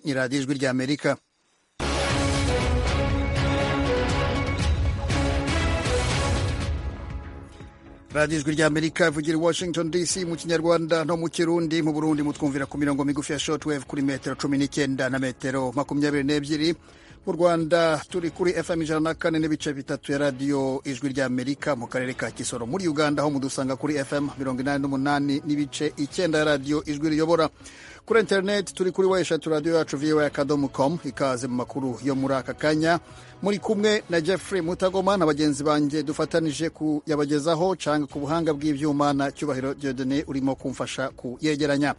ni radiyo ijwi ry'amerika radiyo ijwi ry'amerika ivugira i washington dc mu kinyarwanda no mu kirundi mu burundi mutwumvira ku mirongo migufi ya shotwave kuri metero cumi n'icyenda na metero makumyabiri n'ebyiri mu rwanda turi kuri fm ijana na kane n'ibice bitatu ya radiyo ijwi ry'amerika mu karere ka kisoro muri uganda aho mudusanga kuri fm mirongo inani n'umunani n'ibice icyenda ya radiyo ijwi riyobora kuri interineti turi kuri weshatu radiyo yacu viwa akadomo komu ikaze mu makuru yo muri aka kanya muri kumwe na jeffrey mutagoma na bagenzi banjye dufatanije kuyabagezaho canga ku buhanga bw'ibyuma na cyubahiro diodone urimo kumfasha kuyegeranya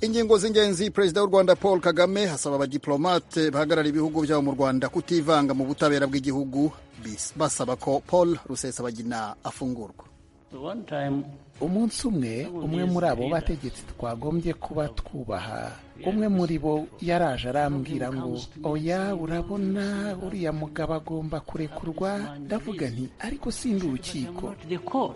ingingo z'ingenzi perezida w'u rwanda paul kagame asaba abadiplomate bahagarara ibihugu byabo mu rwanda kutivanga mu butabera bw'igihugu basaba ko paul rusesabagina afungurwa umunsi umwe umwe muri abo bategetsi twagombye kuba twubaha umwe muri bo yaraje arambwira ngo oya urabona uriya mugabo agomba kurekurwa ndavuga nti ariko sindi urukiko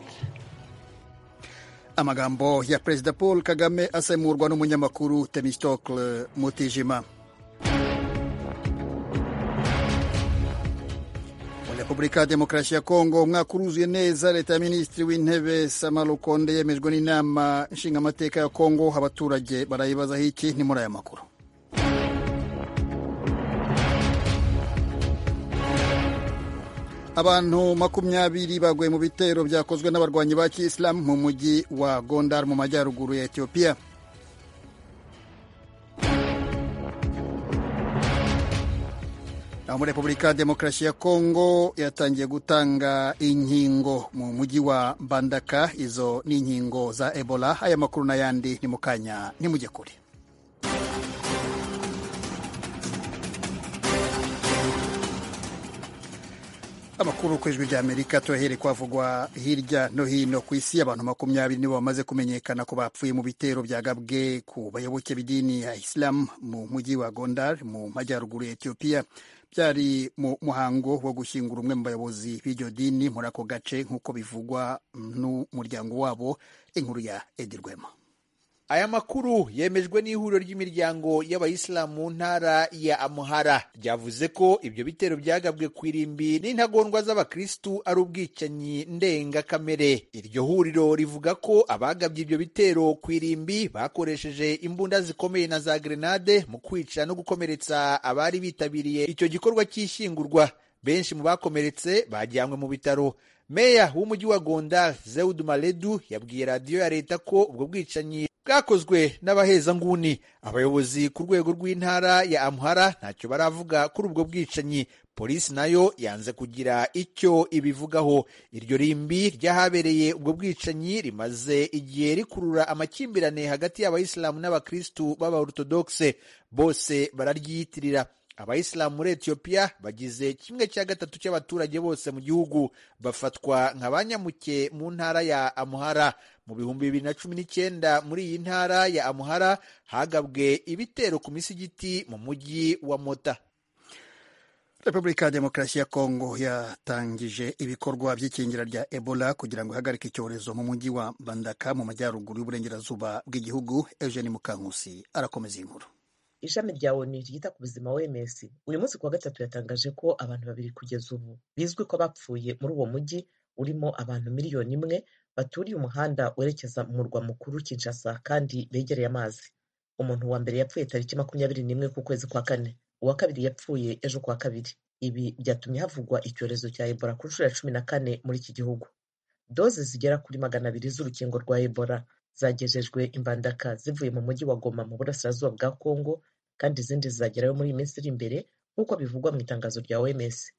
amagambo ya perezida paul kagame asemurwa n'umunyamakuru temistokle mutijima mu repubulika ya demokarasi ya kongo umwaka uruzuye neza leta ya minisitiri w'intebe samara rukonde yemejwe n'inama nshingamateka ya kongo abaturage barayibazaho iki ni muri aya makuru abantu makumyabiri baguye mu bitero byakozwe n'abarwanyi ba kiyisilamu mu mujyi wa gondar mu majyaruguru ya etiyopiya naho muri repubulika ya demokarasi ya kongo yatangiye gutanga inkingo mu mujyi wa bandaka izo ni inkingo za ebola aya makuru n'ayandi ni mu kanya ntimujye kure amakuru ku ijwi ry'amerika turaherekwa avugwa hirya no hino ku isi abantu makumyabiri nibo bamaze kumenyekana ko bapfuye mu bitero byagabwe ku bayoboke b'idini ya isilamu mu mujyi wa gondar mu majyaruguru ya etiyopiya byari mu muhango wo gushyingura umwe mu bayobozi b'iryo dini muri ako gace nk'uko bivugwa n'umuryango wabo inkuru ya edirwema aya makuru yemejwe n'ihuriro ry'imiryango y'abayisilamu mu ntara ya amuhara ryavuze ko ibyo bitero byagabwe ku irimbi n'intagondwa z'abakirisitu ari ubwicanyi ndengakamere iryo huriro rivuga ko abagabye ibyo bitero ku irimbi bakoresheje imbunda zikomeye na za grenade mu kwica no gukomeretsa abari bitabiriye icyo gikorwa cy'ishyingurwa benshi mu bakomeretse bajyanywe mu bitaro meya w'umujyi wa gondar zewud maledu yabwiye radiyo ya leta ko ubwo bwicanyi bwakozwe n'abahezanguni abayobozi ku rwego rw'intara ya amuhara ntacyo baravuga kuri ubwo bwicanyi polisi nayo yanze kugira icyo ibivugaho iryo rimbi ry'ahabereye ubwo bwicanyi rimaze igihe rikurura amakimbirane hagati y'abayisilamu n'abakirisitu b'abaortodogise bose bararyiyitirira abayisilamu muri etiyopiya bagize kimwe cya gatatu cy'abaturage bose mu gihugu bafatwa nka ba nyamuke mu ntara ya amuhara mu bihumbi bibiri na cumi n'icyenda muri iyi ntara ya amuhara hagabwe ibitero ku misigiti mu mujyi wa mota repubulika ya demokarasi ya kongo yatangije ibikorwa by'ikingira rya ebola kugira ngo ihagarike icyorezo mu mujyi wa bandaka mu majyaruguru y'uburengerazuba bw'igihugu eugene mukankusi arakomeza iyi nkuru ishami rya onu ryita ku buzima OMS uyu munsi kuwa gatatu yatangaje ko abantu babiri kugeza ubu bizwi ko bapfuye muri uwo mujyi urimo abantu miliyoni imwe baturiye umuhanda werekeza mu murwa mukuru Kinshasa kandi begereye amazi umuntu wa mbere yapfuye tariki makumyabiri n'imwe ku kwezi kwa kane uwa kabiri yapfuye ejo kuwa kabiri ibi byatumye havugwa icyorezo cya Ebola ku nshuro ya cumi na kane muri iki gihugu doze zigera kuri magana abiri z'urukingo rwa Ebola zagejejwe imbandaka zivuye mu mujyi wa Goma mu burasirazuba bwa Kongo kandi izindi zizagerayo muri iyi minsi iri imbere nk'uko bivugwa mu itangazo rya OMS.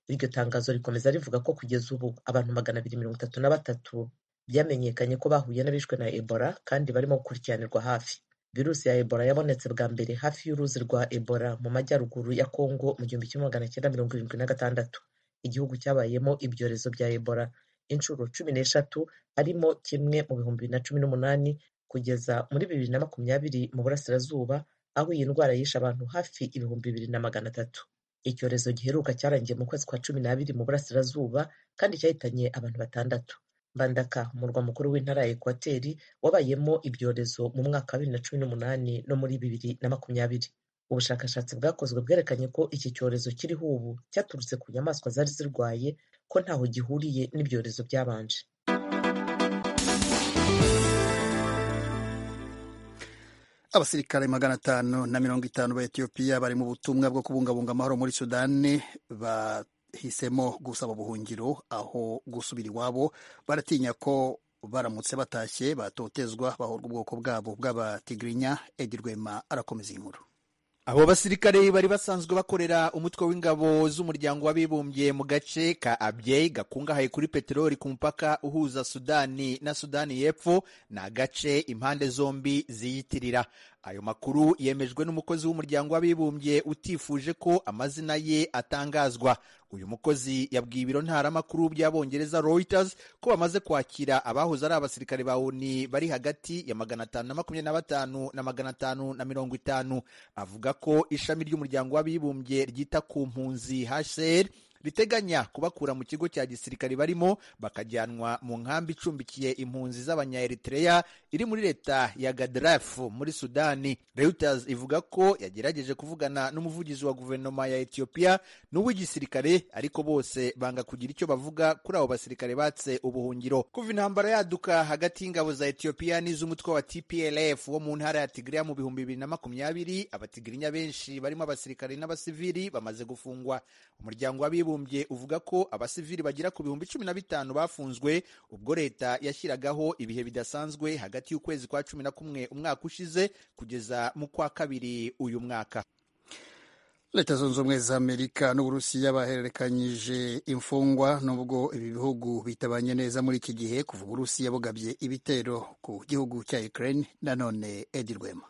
Iryo tangazo rikomeza rivuga ko kugeza ubu abantu magana abiri mirongo itatu na batatu byamenyekanye ko bahuye n'abishwe na Ebola kandi barimo gukurikiranirwa hafi. Virusi ya Ebola yabonetse bwa mbere hafi y'uruzi rwa Ebola mu majyaruguru ya Kongo mu gihumbi kimwe magana cyenda mirongo irindwi na gatandatu. Igihugu cyabayemo ibyorezo bya Ebola inshuro cumi n'eshatu harimo kimwe mu bihumbi bibiri na cumi n'umunani kugeza muri bibiri na makumyabiri mu burasirazuba aho iyi ndwara yishe abantu hafi ibihumbi bibiri na magana atatu icyorezo giheruka cyarangiye mu kwezi kwa cumi n'abiri mu burasirazuba kandi cyahitanye abantu batandatu mbandaka umurwa mukuru w'intara ya ekwateri wabayemo ibyorezo mu mwaka wa bibiri na cumi n'umunani no muri bibiri na makumyabiri ubushakashatsi bwakozwe bwerekanye ko iki cyorezo kiriho ubu cyaturutse ku nyamaswa zari zirwaye ko ntaho gihuriye n'ibyorezo byabanje abasirikare magana atanu na mirongo itanu ba etiyopiya bari mu butumwa bwo kubungabunga amahoro muri sudani bahisemo gusaba ubuhungiro aho gusubira iwabo baratinya ko baramutse batashye batotezwa bahorwa ubwoko bwabo bw'abatigirinya edi rwema arakomeza inkuru abo basirikare bari basanzwe bakorera umutwe w'ingabo z'umuryango w'abibumbye mu gace ka abyeyi gakungahaye kuri peteroli ku mupaka uhuza sudani na sudani y'epfo ni agace impande zombi ziyitirira ayo makuru yemejwe n'umukozi w'umuryango w'abibumbye utifuje ko amazina ye atangazwa uyu mukozi yabwiye ibiro ntaramakuru by'abongereza reuters ko bamaze kwakira abahoze ari abasirikare ba oni bari hagati ya magana atanu na makumyabiri na batanu na magana atanu na mirongo itanu avuga ko ishami ry'umuryango w'abibumbye ryita ku mpunzi hcr riteganya kubakura mu kigo cya gisirikare barimo bakajyanwa mu nkambi icumbikiye impunzi z'abanyaeritreya iri muri leta ya gadarafu muri sudani reuters ivuga ko yagerageje kuvugana n'umuvugizi wa guverinoma ya etiyopiya n'uw'igisirikare ariko bose banga kugira icyo bavuga kuri abo basirikare batse ubuhungiro kuva intambara yaduka hagati y'ingabo za etiyopiya n'iz'umutwe wa tplf wo mu ntara ya tigiriya mu bihumbi bibiri na makumyabiri abatigirinya benshi barimo abasirikare n'abasivili bamaze gufungwa umuryango w'abibumbye w'abibumbye uvuga ko abasivili bagera ku bihumbi cumi na bitanu bafunzwe ubwo leta yashyiragaho ibihe bidasanzwe hagati y'ukwezi kwa cumi na kumwe umwaka ushize kugeza mu kwa kabiri uyu mwaka leta zunze ubumwe za amerika n'uburusiya bahererekanyije imfungwa nubwo ibi bihugu bitabanye neza muri iki gihe kuva uburusiya bugabye ibitero ku gihugu cya ukraine nanone edi rwema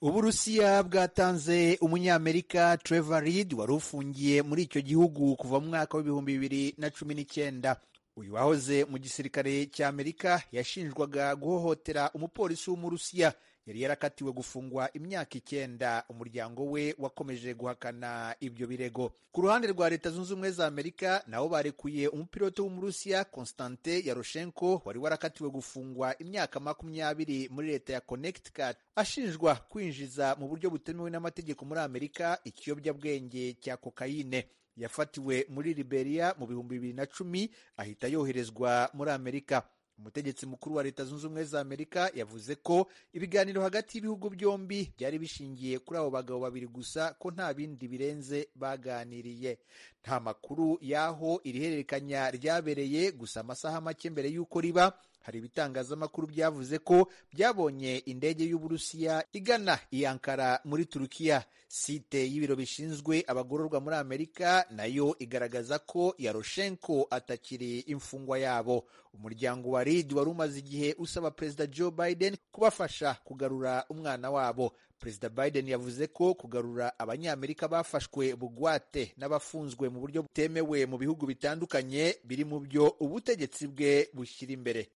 uburusiya bwatanze umunyamerika trevor reed wari ufungiye muri icyo gihugu kuva mu mwaka w'ibihumbi bibiri na cumi n'icyenda uyu wahoze mu gisirikare cya amerika yashinjwaga guhohotera umupolisi w'umurusiya yari yarakatiwe gufungwa imyaka icyenda umuryango we wakomeje guhakana ibyo birego ku ruhande rwa leta zunze ubumwe za amerika nabo barekuye umupiloto w'umurusiya constante yaroshenko wari warakatiwe gufungwa imyaka makumyabiri muri leta ya connecticut ashinjwa kwinjiza mu buryo butemewe n'amategeko muri amerika ikiyobyabwenge cya kokayine yafatiwe muri liberia mu bihumbi bibiri na cumi ahita yoherezwa muri amerika umutegetsi mukuru wa leta zunze ubumwe za amerika yavuze ko ibiganiro hagati y'ibihugu byombi byari bishingiye kuri abo bagabo babiri gusa ko nta bindi birenze baganiriye nta makuru y'aho iri hererekanya ryabereye gusa amasaha make mbere y'uko riba hari ibitangazamakuru byavuze ko byabonye indege y'uburusiya igana i ankara muri turukiya site y'ibiro bishinzwe abagororwa muri amerika nayo igaragaza ko yaroshenko atakiri imfungwa yabo umuryango wa reed wari umaze igihe usaba perezida joe biden kubafasha kugarura umwana wabo perezida biden yavuze ko kugarura abanyamerika bafashwe bugwate n'abafunzwe mu buryo butemewe mu bihugu bitandukanye biri mu byo ubutegetsi bwe bushyira imbere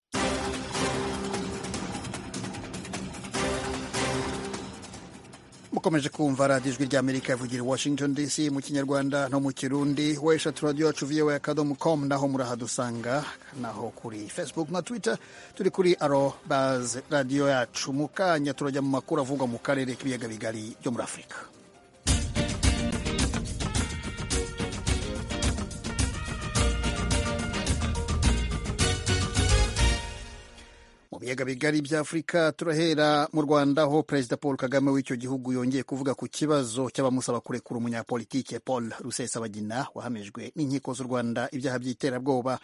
mukomeje kumva radiyo ijwi rya amerika yavugira i washington dc mu kinyarwanda no mu kirundi weshatu radiyo yacu voa akadomo com naho murahadusanga naho kuri facebook na twitter turi kuri arobaz radiyo yacu mu kanya turajya mu makuru avugwa mu karere k'ibiyaga bigari byo muri afurika biyaga bigari by'afurika turahera mu rwanda aho perezida paul kagame w'icyo gihugu yongeye kuvuga ku kibazo cy'abamusaba kurekura umunyapolitike paul rusesabagina wahamijwe n'inkiko z'u rwanda ibyaha by'iterabwoba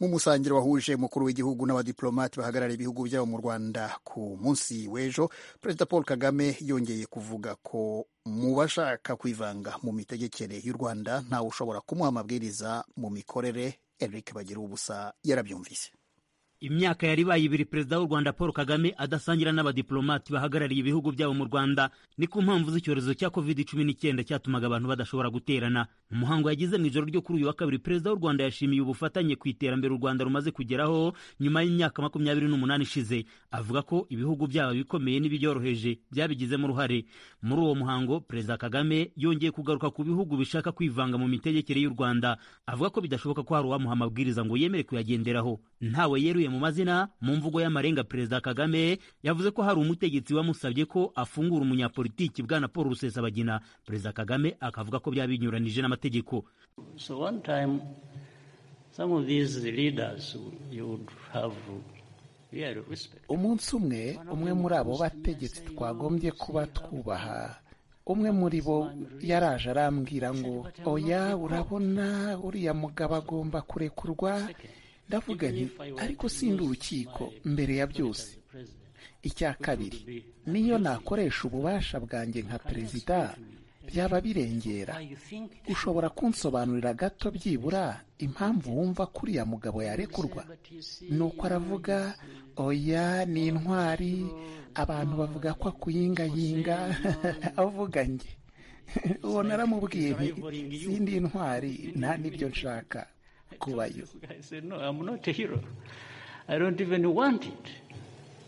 mu musangiro wahuje umukuru w'igihugu n'abadiplomate bahagarariye ibihugu byabo mu rwanda ku munsi w'ejo perezida paul kagame yongeye kuvuga ko mu bashaka kwivanga mu mitegekere y'u rwanda ntawe ushobora kumuha amabwiriza mu mikorere eric bagira ubusa yarabyumvise imyaka yari ibaye ibiri perezida w'u rwanda paul kagame adasangira n'abadiplomati bahagarariye ibihugu byabo mu rwanda ni ku mpamvu z'icyorezo cya covid cumi n'icyenda cyatumaga abantu badashobora guterana mu muhango yagize mu ijoro ryo kuri uyu wa kabiri perezida w'u rwanda yashimiye ubufatanye ku iterambere u rwanda rumaze kugeraho nyuma y'imyaka makumyabiri n'umunani ishize avuga ko ibihugu byabo bikomeye n'ibibyoroheje byabigizemo uruhare muri uwo muhango perezida kagame yongeye kugaruka ku bihugu bishaka kwivanga mu mitegekere y'u rwanda avuga ko bidashoboka ko hari uwamuha amabwiriza ngo yemere kuyagenderaho ntawe yeruye yavuye mu mazina mu mvugo y'amarenga perezida kagame yavuze ko hari umutegetsi wamusabye ko afungura umunyapolitiki bwana paul rusesabagina perezida kagame akavuga ko byaba binyuranije n'amategeko So one time, some of these leaders you would have real respect. umunsi umwe umwe muri abo bategetsi twagombye kuba twubaha umwe muri bo yaraje arambwira ngo oya urabona uriya mugabo agomba kurekurwa ndavuga nti ariko sindi urukiko mbere ya byose icya kabiri niyo nakoresha ububasha bwanjye nka perezida byaba birengera ushobora kunsobanurira gato byibura impamvu wumva ko uriya mugabo yarekurwa nuko aravuga oya ni intwari abantu bavuga ko akuyingayinga avuga njye uwo naramubwiye nti sindi intwari nta n'ibyo nshaka kubayo I said, no, I'm not a hero. I don't even want it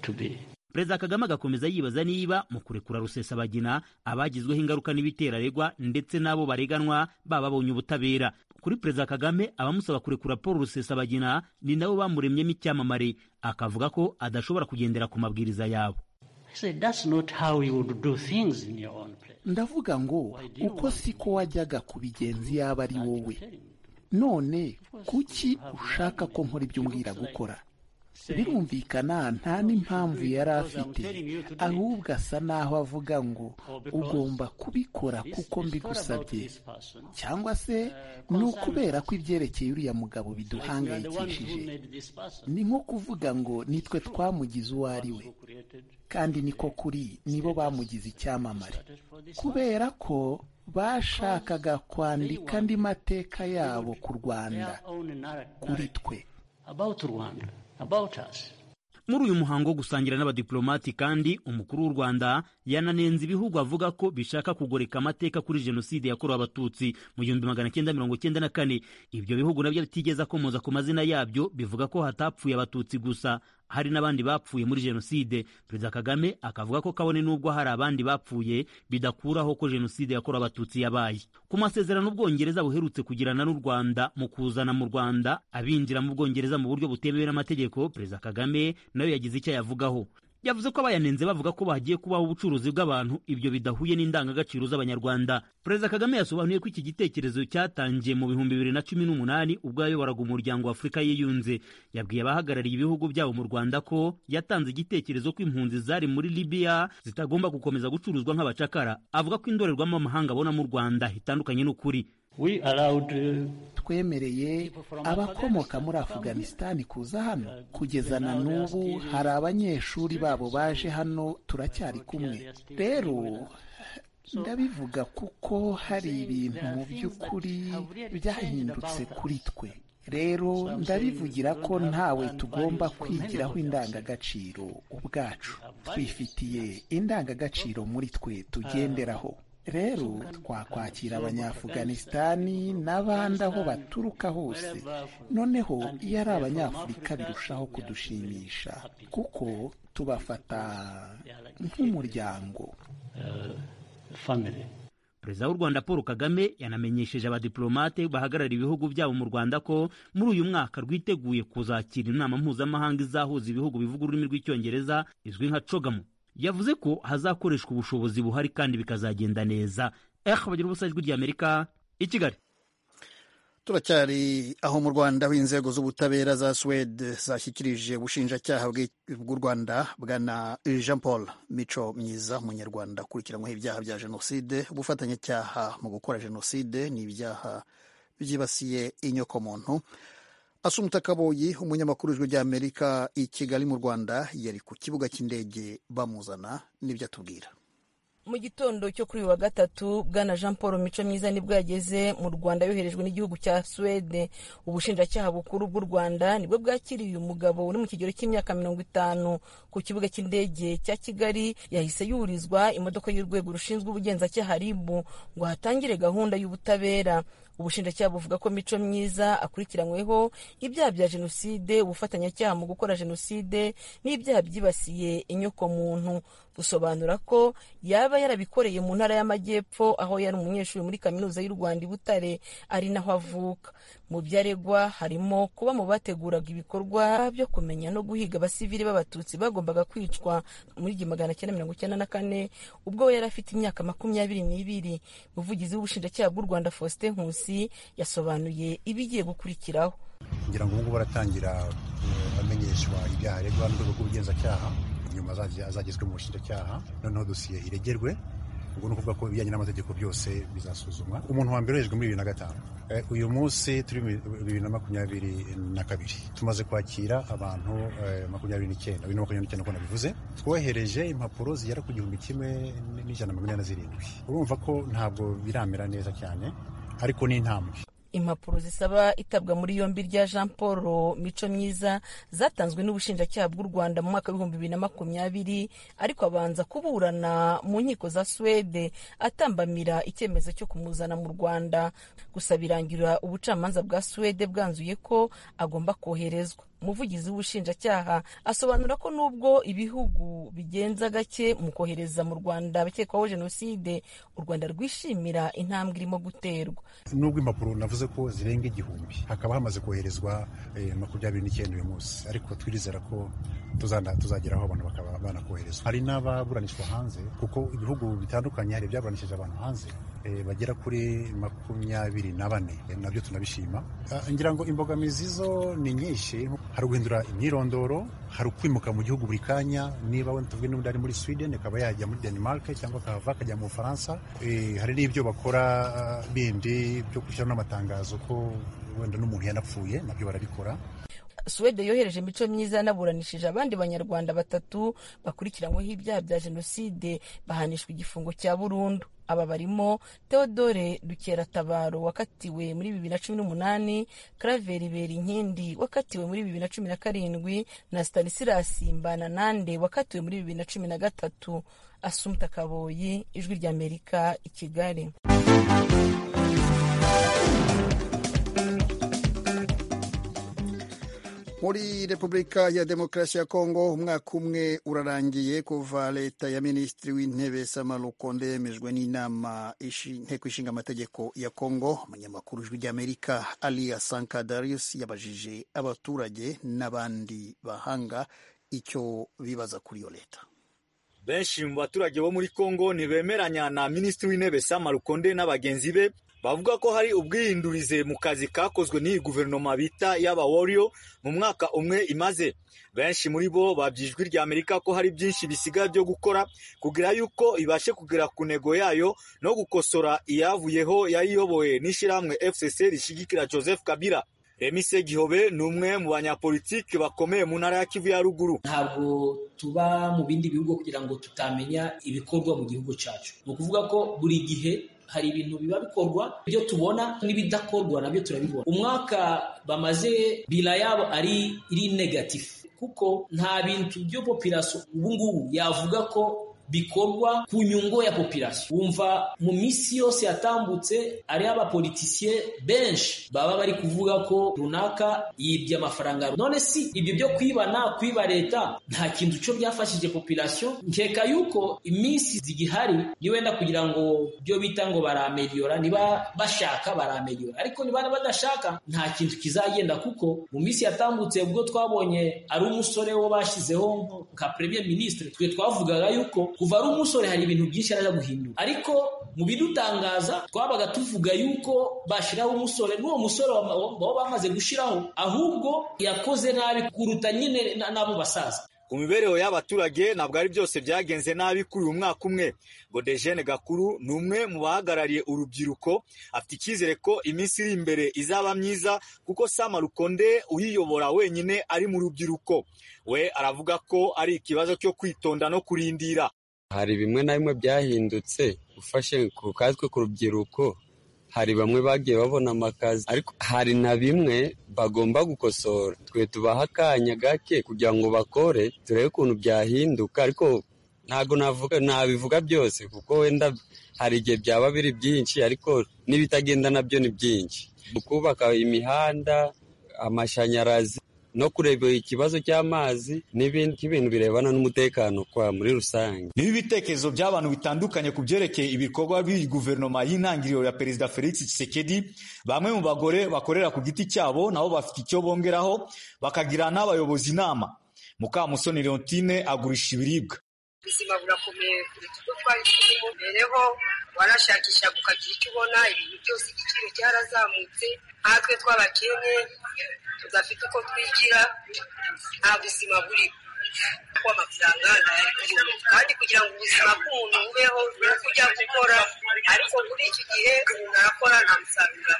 to be. perezida kagame agakomeza yibaza niba mu kurekura rusesabagina abagizweho ingaruka n'ibitera aregwa ndetse n'abo bareganwa baba babonye ubutabera kuri perezida kagame abamusaba kurekura paul rusesabagina ni nabo bamuremyemo icyamamare akavuga ko adashobora kugendera ku mabwiriza yabo I said, that's not how you would do things in your own place. ndavuga ngo uko siko wajyaga kubigenza yaba ari wowe Telling me. none kuki ushaka ko nkora ibyo umbwira gukora birumvikana nta n'impamvu yari afite ahubwo asa n'aho avuga ngo ugomba kubikora kuko mbigusabye This person. cyangwa se ni ukubera ko ibyerekeye uriya mugabo You are the one who biduhangayikishije made this person. ni nko kuvuga ngo nitwe twamugize uwo ari we Who created kandi niko kuri nibo bamugize icyamamare it for this kubera ko bashakaga kwandika andi mateka yabo ku rwanda their own narrative kuri twe about Rwanda, about us. muri uyu muhango wo gusangira n'abadiplomati kandi umukuru w'u rwanda yananenze ibihugu avuga ko bishaka kugoreka amateka kuri jenoside yakorewe abatutsi mu gihumbi magana cyenda mirongo cyenda na kane ibyo bihugu nabyo bitigeze akomoza ku mazina yabyo bivuga ko hatapfuye abatutsi gusa hari n'abandi bapfuye muri jenoside perezida kagame akavuga ko kabone n'ubwo hari abandi bapfuye bidakuraho ko jenoside yakorewe abatutsi yabaye ku masezerano ubwongereza buherutse kugirana n'u rwanda mu kuzana mu rwanda abinjira mu bwongereza mu buryo butemewe n'amategeko perezida kagame nawe yagize icyo ayavugaho yavuze ko abayanenze bavuga ko bagiye kubaho ubucuruzi bw'abantu ibyo bidahuye n'indangagaciro z'abanyarwanda perezida kagame yasobanuye ko iki gitekerezo cyatangiye mu bihumbi bibiri na cumi n'umunani ubwo yayoboraga umuryango wa afurika yiyunze yabwiye abahagarariye ibihugu byabo mu rwanda ko yatanze igitekerezo ko impunzi zari muri libiya zitagomba gukomeza gucuruzwa nk'abacakara avuga ko indorerwamo amahanga abona mu rwanda itandukanye n'ukuri We allowed uh, twemereye abakomoka muri afuganisitani kuza hano kugeza na n'ubu hari abanyeshuri babo baje hano turacyari kumwe rero ndabivuga kuko hari ibintu mu by'ukuri byahindutse kuri twe rero ndabivugira ko ntawe tugomba kwigiraho indangagaciro ubwacu twifitiye indangagaciro muri twe tugenderaho rero twakwakira abanyafuganisitani n'abandi aho baturuka hose noneho iyo ari abanyafurika birushaho kudushimisha kuko tubafata nk'umuryango family. perezida w'u rwanda paul kagame yanamenyesheje abadiplomate bahagarariye ibihugu byabo mu rwanda ko muri uyu mwaka rwiteguye kuzakira inama mpuzamahanga izahuza ibihugu bivuga ururimi rw'icyongereza izwi nka cogamu yavuze ko hazakoreshwa ubushobozi buhari kandi bikazagenda neza eh bagira ubusa ijwi ry'amerika i kigali turacyari aho mu rwanda aho inzego z'ubutabera za suwede zashyikirije ubushinjacyaha bw'i- bw'u rwanda bwana jean paul mico myiza umunyarwanda akurikiranyweho ibyaha bya jenoside ubufatanyacyaha mu gukora jenoside ni ibyaha byibasiye inyokomuntu asumuta kaboyi umunyamakuru w'ijwi ry'amerika i kigali mu rwanda yari ku kibuga cy'indege bamuzana n'ibyo atubwira mu gitondo cyo kuri uyu wa gatatu bwana jean paul mico myiza nibwo yageze mu rwanda yoherejwe n'igihugu cya suwede ubushinjacyaha bukuru bw'u rwanda nibwo bwakiriye uyu mugabo uri mu kigero cy'imyaka mirongo itanu ku kibuga cy'indege cya kigali yahise yurizwa imodoka y'urwego rushinzwe ubugenzacyaha ribu ngo hatangire gahunda y'ubutabera ubushinjacyaha buvuga ko mico myiza akurikiranyweho ibyaha bya jenoside ubufatanyacyaha mu gukora jenoside n'ibyaha byibasiye inyokomuntu busobanura ko yaba yarabikoreye mu ntara y'amajyepfo aho yari umunyeshuri muri kaminuza y'u rwanda i butare ari naho avuka mu byo aregwa harimo kuba mu bateguraga ibikorwa byo kumenya no guhiga abasivili b'abatutsi bagombaga kwicwa muri igihumbi magana cyenda mirongo icyenda na kane ubwo we yari afite imyaka makumyabiri n'ibiri umuvugizi w'ubushinjacyaha bw'u rwanda faustin nkusi yasobanuye ibigiye gukurikiraho ngira ngo ubungubu baratangira bamenyeshwa ibyaha aregwa n'urwego rw'ubugenzacyaha nyuma azagezwe mu bushinjacyaha noneho dosiye iregerwe ubwo ni ukuvuga ko ibijyanye n'amategeko byose bizasuzumwa umuntu wa mbere yejwe muri bibiri na gatanu uyu munsi turi bibiri na makumyabiri na kabiri tumaze kwakira abantu makumyabiri n'icyenda bibiri na makumyabiri n'icyenda uko nabivuze twohereje impapuro zigera ku gihumbi kimwe n'ijana na mirongo inani na zirindwi urumva ko ntabwo biramera neza cyane ariko ni intambwe impapuro zisaba itabwa muri yombi rya jean paul mico myiza zatanzwe n'ubushinjacyaha bw'u rwanda mu mwaka w'ibihumbi bibiri na makumyabiri ariko abanza kuburana mu nkiko za suwede atambamira icyemezo cyo kumuzana mu rwanda gusa birangira ubucamanza bwa suwede bwanzuye ko agomba koherezwa umuvugizi w'ubushinjacyaha asobanura ko nubwo ibihugu bigenza gake mu kohereza mu rwanda abakekwaho jenoside u rwanda rwishimira intambwe irimo guterwa nubwo impapuro navuze ko zirenga igihumbi hakaba hamaze koherezwa makumyabiri n'icyenda uyu munsi ariko twirizera ko tuzageraho abantu bakaba banakoherezwa hari n'ababuranishwa hanze kuko ibihugu bitandukanye hari ibyaburanishije abantu hanze bagera kuri makumyabiri na bane nabyo tunabishima ngira ngo imbogamizi zo ni nyinshi hari uguhindura imyirondoro hari ukwimuka mu gihugu buri kanya niba wenda tuvuge n'undi ari muri sweden akaba yajya muri denmark cyangwa akahava akajya mu bufaransa hari n'ibyo bakora bindi byo gushyiraho n'amatangazo ko wenda n'umuntu yanapfuye nabyo barabikora suwede yohereje imico myiza yanaburanishije abandi banyarwanda batatu bakurikiranyweho ibyaha bya jenoside bahanishwa igifungo cya burundu aba barimo theodore dukeratabaro wakatiwe muri bibiri na cumi n'umunani karaveri berinkindi wakatiwe muri bibiri na cumi na karindwi na stanisirasi mbananande wakatiwe muri bibiri na cumi na gatatu asumta kaboyi ijwi rya amerika i kigali muri repubulika ya demokarasi ya kongo umwaka umwe urarangiye kuva leta ya minisitiri w'intebe sama rukondo yemejwe n'inama inteko ishinga amategeko ya kongo umunyamakuru ijwi ry'amerika aliya sankadarius yabajije abaturage n'abandi bahanga icyo bibaza kuri iyo leta benshi mu baturage bo muri kongo ntibemeranya na minisitiri w'intebe sama rukonde n'abagenzi be bavuga ko hari ubwihindurize mu kazi kakozwe n'iyi guverinoma bita y'abaworiyo mu mwaka umwe imaze benshi muri bo babyijwi rya amerika ko hari byinshi bisigaye byo gukora kugira yuko ibashe kugera ku ntego yayo no gukosora iyavuyeho yayiyoboye n'ishyirahamwe fcc rishyigikira joseph kabila remise gihobe ni umwe mu banyapolitiki bakomeye mu ntara ya kivu ya ruguru ntabwo tuba mu bindi bihugu kugira ngo tutamenya ibikorwa mu gihugu cyacu ni ukuvuga ko buri gihe hari ibintu biba bikorwa ibyo tubona n'ibidakorwa nabyo turabibona umwaka bamaze bila yabo ari iri negatifu kuko nta bintu byo popirasiyo ubu ngubu yavuga ko bikorwa ku nyungu ya popirasiyo wumva mu minsi yose yatambutse ari abapolitisiye benshi baba bari kuvuga ko runaka yibye amafaranga none si ibyo byo kwibana kwiba leta nta kintu cyo byafashije popirasiyo nkeka yuko iminsi zigihari ni wenda kugira ngo ibyo bita ngo barameriyora niba bashaka barameriyora ariko niba badashaka nta kintu kizagenda kuko mu minsi yatambutse ubwo twabonye ari umusore wo bashyizeho nka premier ministre twe twavugaga yuko kuva ari umusore hari ibintu byinshi araza guhindura ariko mu bidutangaza twabaga tuvuga yuko bashyiraho umusore n'uwo musore baba bamaze gushyiraho ahubwo yakoze nabi kuruta nyine n'abo basaza ku mibereho y'abaturage ntabwo ari byose byagenze nabi kuri uyu mwaka umwe ngo dejene gakuru ni umwe mu bahagarariye urubyiruko afite icyizere ko iminsi iri imbere izaba myiza kuko sama rukonde uyiyobora wenyine ari mu rubyiruko we aravuga ko ari ikibazo cyo kwitonda no kurindira hari bimwe na bimwe byahindutse ufashe ku katwe ku rubyiruko hari bamwe bagiye babona amakazi ariko hari na bimwe bagomba gukosora twe tubaha akanya gake kugira ngo bakore turebe ukuntu byahinduka ariko ntabwo nabivuga byose kuko wenda hari igihe byaba biri byinshi ariko n'ibitagenda nabyo ni byinshi kubaka imihanda amashanyarazi no kureba ikibazo cy'amazi n'ibintu birebana n'umutekano kwa muri rusange niba ibitekerezo by'abantu bitandukanye ku byerekeye ibikorwa by'iyi guverinoma y'intangiriro ya perezida felix Tshisekedi bamwe mu bagore bakorera ku giti cyabo nabo bafite icyo bongeraho bakagira n'abayobozi inama mukamusoni leontine agurisha ibiribwa ubuzima burakomeye kuruta uko twari turimo rereho warashakishaga ukagira icyo ubona ibintu byose igiciro cyarazamutse nkatwe tw'abakene tudafite uko twigira nta buzima buriho kuko amafaranga ntayari kuyobora kandi kugira ngo ubuzima bw'umuntu bubeho ni uko ujya gukora ariko muri iki gihe umuntu arakora nta musaruro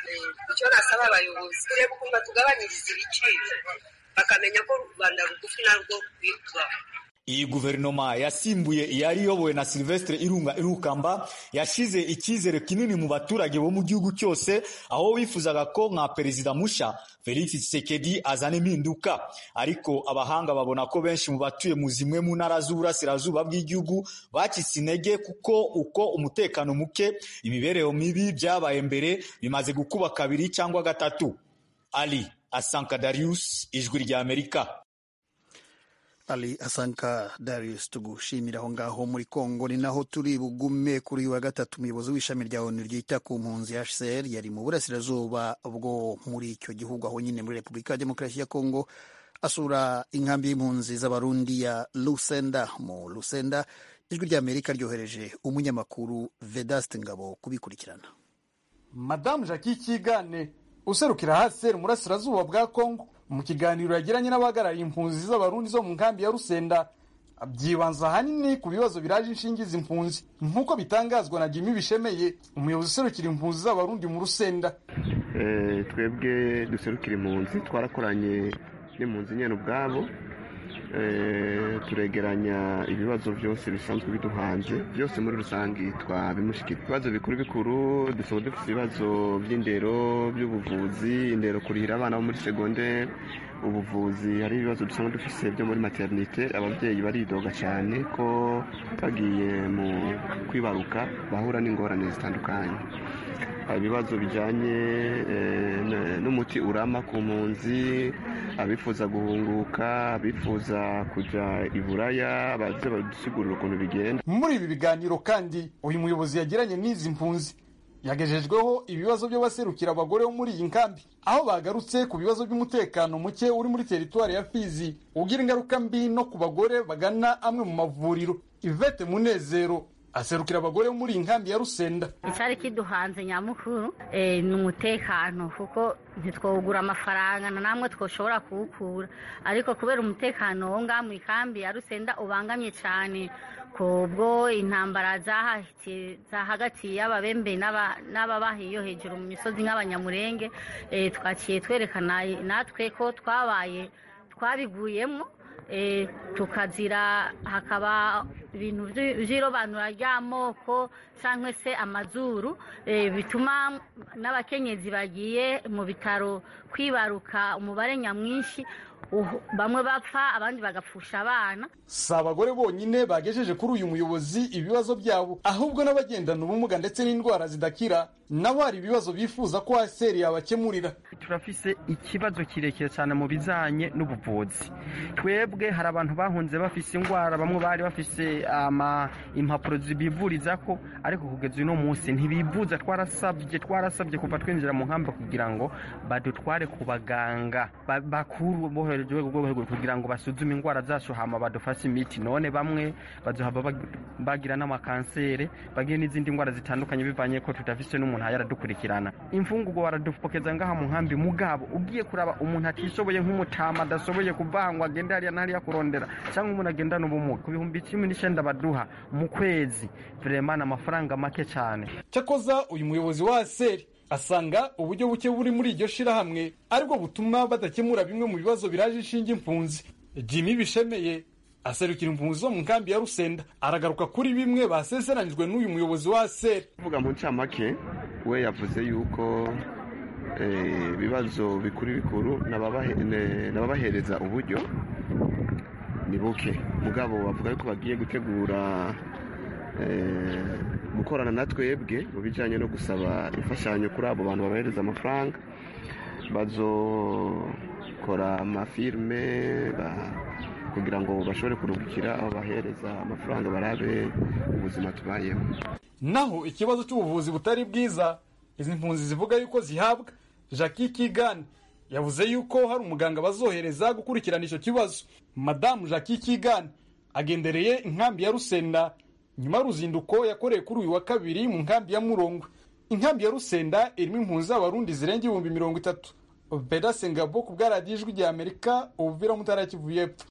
icyo nasaba abayobozi turebe ukuntu tugabanyiriza ibiciro bakamenya ko u rwanda rugufi narwo rwitwaho iyi guverinoma yasimbuye iyari iyobowe na silvestre irunga irukamba yashyize icyizere kinini mu baturage bo mu gihugu cyose aho bifuzaga ko nka perezida musha felix Tshisekedi azana impinduka ariko abahanga babona ko benshi mu batuye mu zimwe mu ntara z'uburasirazuba bw'igihugu bakitse intege kuko uko umutekano muke imibereho mibi byabaye mbere bimaze gukuba kabiri cyangwa gatatu ali asanka darius ijwi rya amerika ali asanka darius tugushimira aho ngaho muri congo ni naho turi bugume kuri uyu wa gatatu umuyobozi w'ishami rya onu ryita ku mpunzi hcr yari mu burasirazuba bwo muri icyo gihugu aho nyine muri repubulika ya demokarasi ya congo asura inkambi y'impunzi z'abarundi ya lusenda mu lusenda ijwi rya amerika ryohereje umunyamakuru vedasite ngabo kubikurikirana madamu jackie kigane userukira hcr mu burasirazuba bwa congo mu kiganiro yagiranye n'abahagarariye impunzi z'abarundi zo mu nkambi ya rusenda byibanza ahanini ku bibazo biraje inshingi izi mpunzi nk'uko bitangazwa na jimi bishemeye umuyobozi userukira impunzi z'abarundi mu rusenda twebwe duserukira impunzi twarakoranye n'impunzi nyine ubwabo turegeranya ibibazo byose bisanzwe biduhanze byose muri rusange twabimushyikira ibibazo bikuru bikuru dusaba dufite ibibazo by'indero by'ubuvuzi indero kurihira abana bo muri segonderi ubuvuzi hari ibibazo dusanga dufite byo muri materinite ababyeyi baridoga cyane ko bagiye mu kwibaruka bahura n'ingorane zitandukanye ibibazo bijyanye n'umuti urama ku mpunzi abifuza guhunguka abifuza kujya i buraya baze badusigurira ukuntu bigenda muri ibi biganiro kandi uyu muyobozi yagiranye n'izi mpunzi yagejejweho ibibazo by'abaserukira abagore bo muri iyi nkambi aho bagarutse ku bibazo by'umutekano muke uri muri teritwari ya fizi ugira ingaruka mbi no ku bagore bagana amwe mu mavuriro ivete munezero aserukira abagore bo muri iyi nkambi ya rusenda icyari kiduhanze nyamukuru ni umutekano kuko ntitwawugura amafaranga na namwe twoshobora kuwukura ariko kubera umutekano wo ngaha mu ikambi ya rusenda ubangamye cyane kubwo intambara zahagatiye y'ababembe n'ababahiyo hejuru mu misozi nk'abanyamurenge twakiye twerekana natwe ko twabaye twabiguyemo tukazira hakaba ibintu by'irobanura ry'amoko cyangwa se amazuru bituma n'abakenyezi bagiye mu bitaro kwibaruka umubare nyamwinshi bamwe bapfa abandi bagapfusha abana si abagore bonyine bagejeje kuri uyu muyobozi ibibazo byabo ahubwo n'abagendana ubumuga ndetse n'indwara zidakira nabo hari ibibazo bifuza ko haseri yabakemurira turafise ikibazo kirekire cyane mu bijyanye n'ubuvuzi twebwe hari abantu bahunze bafise indwara bamwe bari bafise impapuro zibivuriza ko ariko kugeza uno munsi ntibivuza twarasabye twarasabye kuva twinjira mu nkamba kugira ngo badutware ku baganga bakuru bohereje kugira ngo basuzume indwara zacu hama badufashe imiti none bamwe baduhaba bagira n'amakanseri bagira n'izindi ndwara zitandukanye bivanye ko tudafite n'umuntu yaradukurikirana imfungugo baradupokeza ngaha mu nkambi mugabo ugiye kuraba umuntu atishoboye nk'umutama adashoboye kuvangwa agenda hariya na hariya kurondera cyangwa umuntu agendana ubumuga ku bihumbi cumi n'icyenda baduha mu kwezi vrema ni amafaranga make cyane cyakoza uyu muyobozi wa seri asanga uburyo buke buri muri iryo shirahamwe aribwo butuma badakemura bimwe mu bibazo biraje inshinge impunzi jimmy bishemeye aserukira impunzi zo mu nkambi ya rusenda aragaruka kuri bimwe basezeranyijwe n'uyu muyobozi wa seri uvuga mu ncamake we yavuze yuko ibibazo bikuru bikuru n'ababahereza uburyo ni buke mugabo bavuga yuko bagiye gutegura gukorana na twebwe mu bijyanye no gusaba imfashanyo kuri abo bantu babahereza amafaranga bazokora amafilime kugira ngo bashobore kuruhukira aho bahereza amafaranga barabe ubuzima tubayeho naho ikibazo cy'ubuvuzi butari bwiza izi mpunzi zivuga yuko zihabwa jackie kigani yavuze yuko hari umuganga bazohereza gukurikirana icyo kibazo madamu jackie kigani agendereye inkambi ya rusenda nyuma y'uruzinduko yakoreye kuri uyu wa kabiri mu nkambi ya murongwe inkambi ya rusenda irimo impunzi z'abarundi zirenga ibihumbi mirongo itatu beda sengabo ku bwa radiyo ijwi rya amerika ubuvira mu ntara ya kivu y'epfo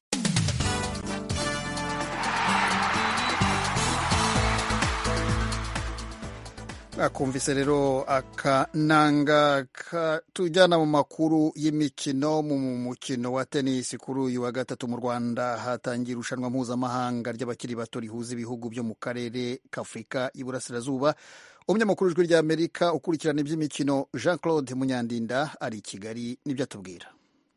akumvise rero akananga katujyana mu makuru y'imikino mu mukino wa tenisi kuri uyu wa gatatu mu rwanda hatangiye irushanwa mpuzamahanga ry'abakiri bato rihuza ibihugu byo mu karere k'afurika y'iburasirazuba umunyamakuru w'ijwi ry'amerika ukurikirana iby'imikino jean claude munyandinda ari i kigali n'ibyo atubwira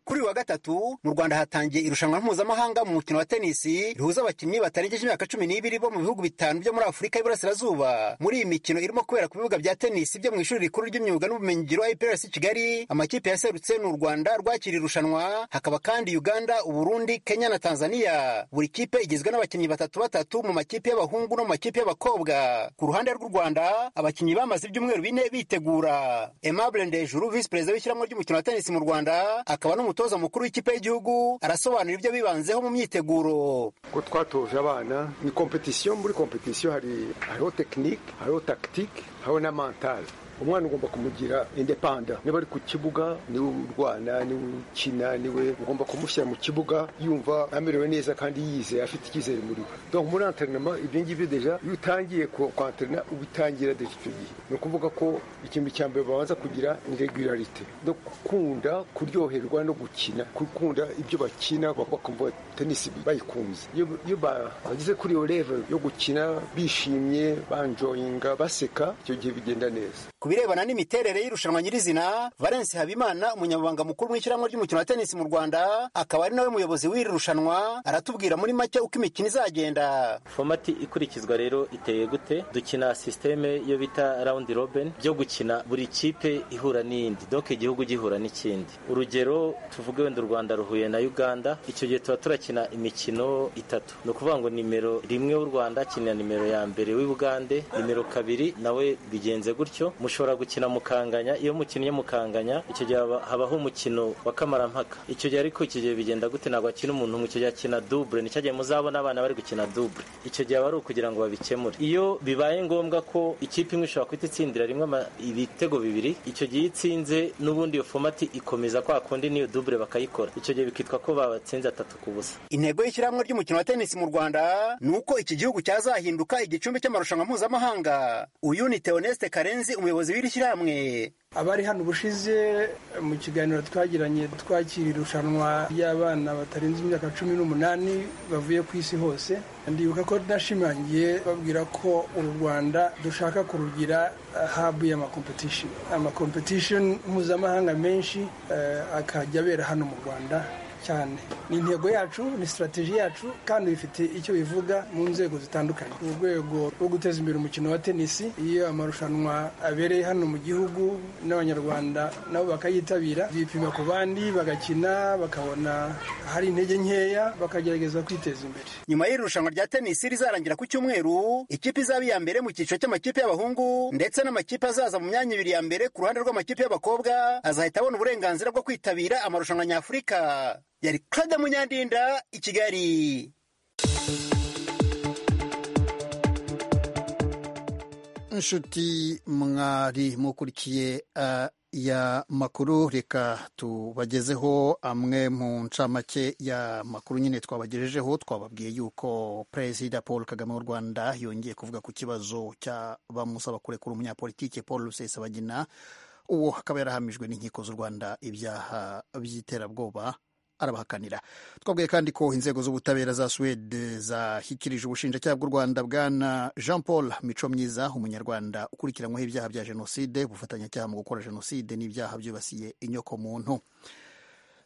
kuri wa gatatu mu Rwanda hatangiye irushanwa mpuzamahanga mu mukino wa tenisi rihuza abakinnyi batarengeje imyaka cumi n'ibiri bo mu bihugu bitanu byo muri Afurika y'Iburasirazuba. Muri iyi mikino irimo kubera ku bibuga bya tenisi byo mu ishuri rikuru ry'imyuga n'ubumenyingiro IPRS Kigali, amakipe yaserutse ni u Rwanda rwakira irushanwa, hakaba kandi Uganda, Uburundi, Kenya na Tanzania. Buri kipe igizwe n'abakinnyi batatu batatu mu makipe y'abahungu no mu makipe y'abakobwa. Ku ruhande rw'u Rwanda, abakinnyi bamaze ibyumweru bine bitegura. Aimable Ndejuru, visi perezida w'ishyirahamwe ry'umukino wa tenisi mu Rwanda, akaba n'umutoza umutoza mukuru w'ikipe y'igihugu arasobanura ibyo bibanzeho mu myiteguro ko twatoje abana ni kompetisiyo muri kompetisiyo hari hariho tekinike hariho takitike hariho na mantale umwana ugomba kumugira indepanda niba ari ku kibuga niwe urwana niwe ukina niwe ugomba kumushyira mu kibuga yumva amerewe neza kandi yizeye afite icyizere muri we donc muri anterinoma ibyo ngibyo deja iyo utangiye kwanterina uba utangira deja icyo gihe ni ukuvuga ko ikintu cya mbere babanza kugira ni regularite no gukunda kuryoherwa no gukina gukunda ibyo bakina bakumva tenisi bayikunze iyo bageze kuri iyo level yo gukina bishimye banjoyinga baseka icyo gihe bigenda neza birebana n'imiterere y'irushanwa nyirizina valence habimana umunyamabanga mukuru w'ishyirahamwe ry'umukino wa tenisi mu rwanda akaba ari nawe muyobozi w'iri rushanwa aratubwira muri make uko imikino izagenda fomati ikurikizwa rero iteye gute dukina sisiteme iyo bita rawundi robin byo gukina buri kipe ihura n'iyindi doke igihugu gihura n'ikindi urugero tuvuge wenda u rwanda ruhuye na uganda icyo gihe tuba turakina imikino itatu ni ukuvuga ngo nimero rimwe w'u rwanda akinira nimero ya mbere w'ubugande nimero kabiri nawe bigenze gutyo mushobora gukina mukanganya iyo mukinnye mukanganya icyo gihe habaho umukino wa kamarampaka icyo gihe ariko icyo gihe bigenda gute ntabwo akina umuntu umwe icyo gihe akina dubure nicyo gihe muzabona abana bari gukina dubure icyo gihe aba ari ukugira ngo babikemure iyo bibaye ngombwa ko ikipe imwe ishobora guhita itsindira rimwe ibitego bibiri icyo gihe iyo itsinze n'ubundi iyo fomati ikomeza kwa kundi n'iyo dubure bakayikora icyo gihe bikitwa ko babatsinze atatu ku busa intego y'ishyirahamwe ry'umukino wa tenisi mu rwanda ni uko iki gihugu cyazahinduka igicumbi cy'amarushanwa mpuzamahanga uyu ni teoneste karenzi umuyobozi abayobozi b'iri shyirahamwe abari hano ubushize mu kiganiro twagiranye twakira irushanwa ry'abana batarenze imyaka cumi n'umunani bavuye ku isi hose ndibuka ko nashimangiye babwira ko u rwanda dushaka kurugira habu y'amakompetishoni amakompetishoni mpuzamahanga menshi akajya abera hano mu rwanda cyane ni intego yacu ni sitarateji yacu kandi bifite icyo bivuga mu nzego zitandukanye mu rwego rwo guteza imbere umukino wa tenisi iyo amarushanwa abereye hano mu gihugu n'abanyarwanda nabo bakayitabira bipima ku bandi bagakina bakabona hari intege nkeya bakagerageza kwiteza imbere nyuma y'irushanwa rya tenisi rizarangira ku cyumweru ikipe izaba iya mbere mu cyiciro cy'amakipe y'abahungu ndetse n'amakipe azaza mu myanya ibiri ya mbere ku ruhande rw'amakipe y'abakobwa azahita abona uburenganzira bwo kwitabira amarushanwa nyafurika yari Claude Munyandinda i Kigali. Inshuti mwari mukurikiye uh, ya makuru reka tubagezeho amwe mu ncamake ya makuru nyine twabagejejeho twababwiye yuko perezida paul kagame w'u rwanda yongeye kuvuga ku kibazo cy'abamusaba kurekura umunyapolitike paul rusesabagina uwo akaba yarahamijwe n'inkiko z'u rwanda ibyaha by'iterabwoba arabahakanira twabwiye kandi ko inzego z'ubutabera za suwede zashyikirije ubushinjacyaha bw'u rwanda bwana jean paul mico myiza umunyarwanda ukurikiranyweho ibyaha bya jenoside ubufatanyacyaha mu gukora jenoside n'ibyaha byibasiye inyoko muntu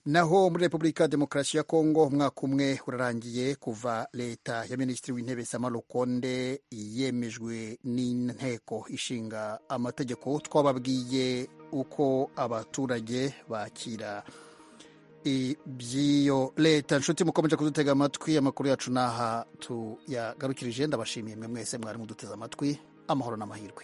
naho muri repubulika demokarasi ya kongo umwaka umwe urarangiye kuva leta ya minisitiri w'intebe samaro konde yemejwe n'inteko ishinga amategeko twababwiye uko abaturage bakira iby'iyo leta inshuti mukomeje kudutega amatwi amakuru yacu n'aha tuyagarukirije ndabashimiye mwe mwese mwari muduteze amatwi amahoro n'amahirwe